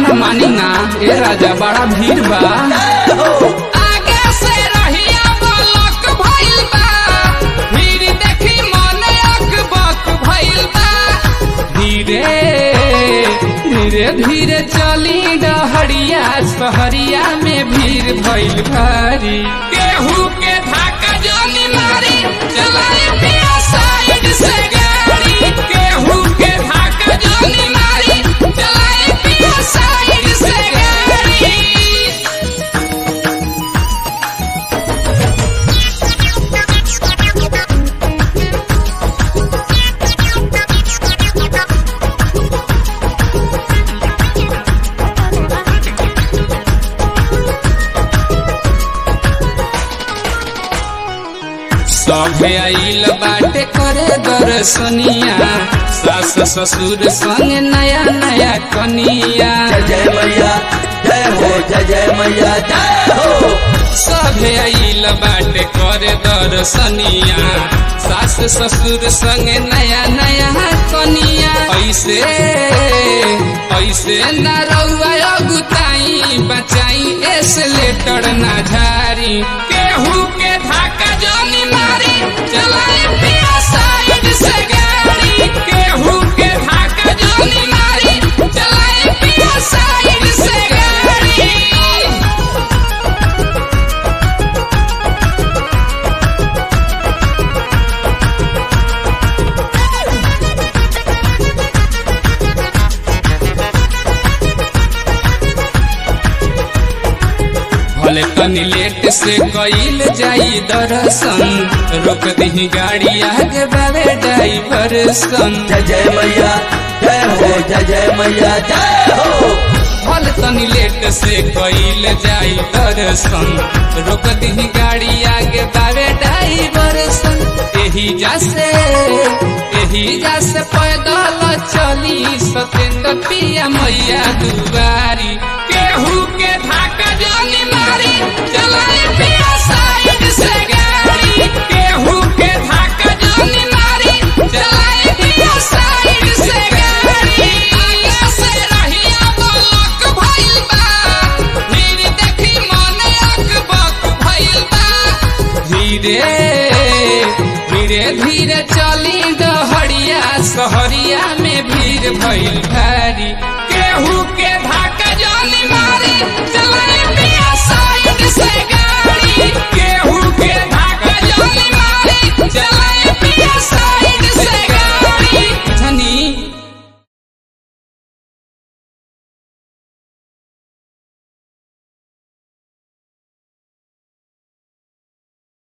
न मानी ना ए राजा बड़ा भीड़ बा आगे से रहिया बलक भइल बा भीड़ देखी मन अकबक भइल बा धीरे धीरे धीरे चली डहरिया सहरिया में भीड़ भइल भारी केहू के धाका जानी मारी चलाई पिया साइड से गाड़ी केहू के धाका जानी मारी चलाई पिया साइड से गाड़ी सभे आइल बाटे करे दर्शनिया सास ससुर संग नया नया कनिया जय जय मैया जय हो जय जय मैया जय हो सभे आइल बाटे करे दर्शनिया सास ससुर संग नया नया कनिया ऐसे ऐसे न रउआ अगुताई बचाई एसलेटर ना झारी केहू के धाका जानी मारी चलाई पिया साइड से गाड़ी केहू के धाका जानी मारी चलाई पिया साइड से गाड़ी भले तनी लेट से कईल जाई दर्शन रोक दी गाड़ी आगे बाबे ड्राइवर सन जय जय मैया जय हो जय जय मैया जय हो भले तनी लेट से कईल जाई दर्शन रोक दी गाड़ी आगे बाबे ड्राइवर सन एही जासे एही जासे पैदल चली सतेंद्र पिया मैया दुआरी केहू के धाका जानी मारी चलाई पिया साइड से गाड़ी केहू के धाका जानी मारी चलाई पिया साइड से गाड़ी आगे से रहिया बलक भइल बा भीड़ देखी मन अकबक भइल बा धीरे धीरे धीरे चली डहरिया सहरिया में भीड़ भइल भारी केहू के धाका जानी मारी चलाई